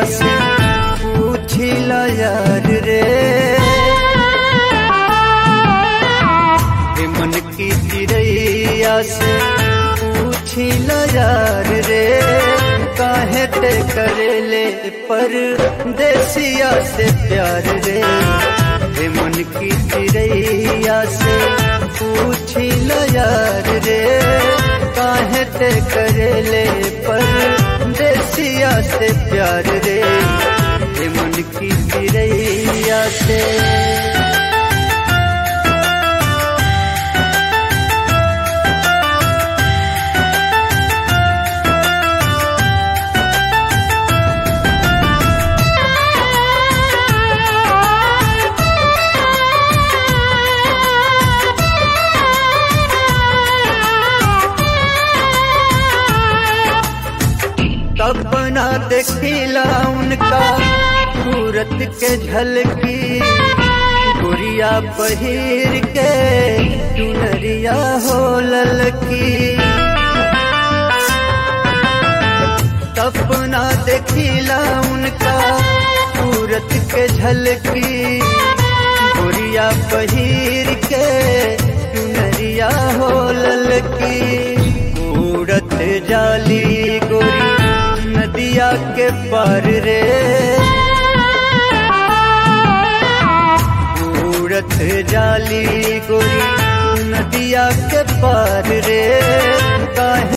से पूछिला यार रे हे मन की चिड़ैया से पूछिला यार रे काहे ते करेले पर देसिया से प्यार रे हे मन की चिड़ैया से पूछिला यार रे काहे ते करेले पर देसिया से प्यार रे हे मन की चिड़ैया से सपना देखिला उनका सूरत के झलकी गुड़िया पहिर के चुनरिया हो ललकी सपना देखिला उनका सूरत के झलकी गुड़िया पहिर के चुनरिया हो ललकी उड़त जाली गोरी नदिया के पार रे उड़त जाली गोरी नदिया के पार रे काहे